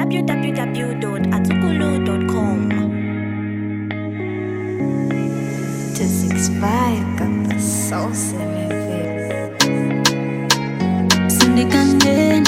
www.atukulu.com. to six five got the sauce in it. Cindy Candena.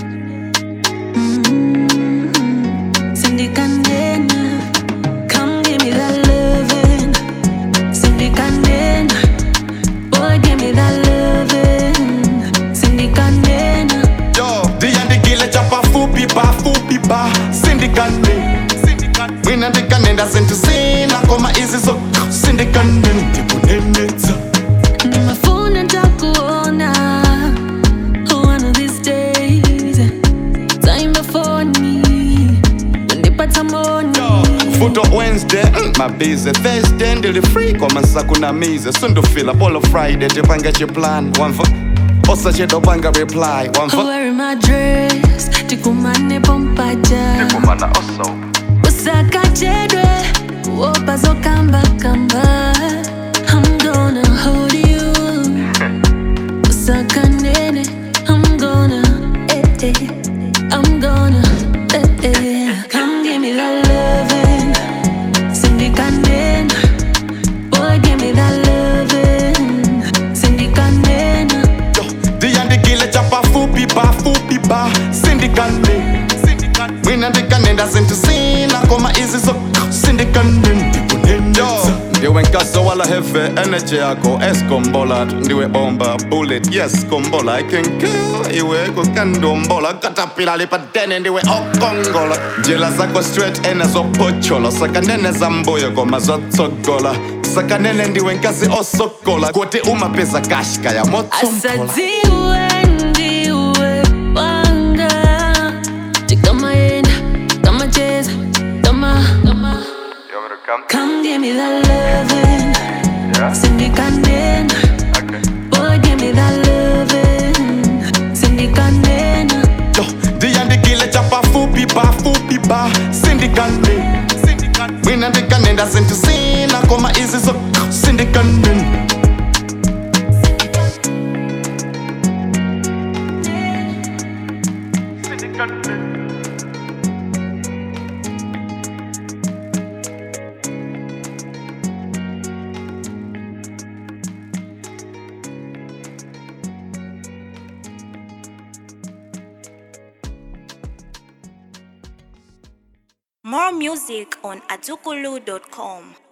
Mm, Cindy Candena. Come give me that loving. Cindy Candena. Boy, give me that loving. Cindy Candena. Yo, ndiyandikile chapa fupi ba fupi ba sindikane mina ndikanenda zintisina koma izi zo sindikane ndikunenetsa Nimefuna nitakuona one of these days. Time before me. Nipata moni. futo wednesday mm, mabize thursday ndili free koma nsakunamize sundufila polo friday tipanga chiplan wamva osachedopanga reply wamva Wearing my dress. Tikumane pompaja. kumana oso usakachedwe wopazo kamba kamba i'm gonna hold you usakanene i'm gonna eh, eh. i'm gonna eh, eh. come give me that loving sindikanena boy give me that loving sindikanena Yo, ndiyandikile chapa fupi ba fupi ba sindikane mina ndikanenda zintisina koma izi zo sindikane ndikunenetsa ndiwe nkaso wala heve energy yakho eskombola ndiwe bomba bullet yes kombola i can kill iwe kukandombola katapila lipadene ndiwe okongola njela zakho straight enezopochola sakanene zambuyo koma zotsogola sakanene ndiwe nkasi osokola kuti umapeza kashka ya motsomphola asadziwe ndiwe wanga tikamayenda kamacheza kama come give me that loving sindikanena boy give me that loving sindikanena Yo, ndiyandikile chapa fupi ba fupi ba sindikane mina ndikanenda zintisina koma izi zo sindikane More music on atukulu.com.